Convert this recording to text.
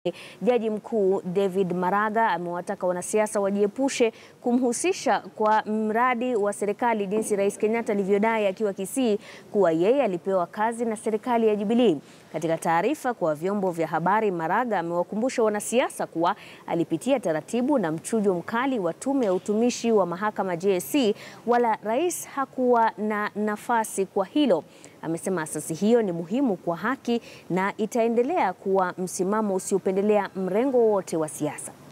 Jaji Mkuu David Maraga amewataka wanasiasa wajiepushe kumhusisha kwa mradi wa serikali jinsi Rais Kenyatta alivyodai akiwa Kisii kuwa yeye alipewa kazi na serikali ya Jubilee. Katika taarifa kwa vyombo vya habari, Maraga amewakumbusha wanasiasa kuwa alipitia taratibu na mchujo mkali wa tume ya utumishi wa mahakama JSC, wala rais hakuwa na nafasi kwa hilo. Amesema asasi hiyo ni muhimu kwa haki na itaendelea kuwa msimamo usiopendelea mrengo wowote wa siasa.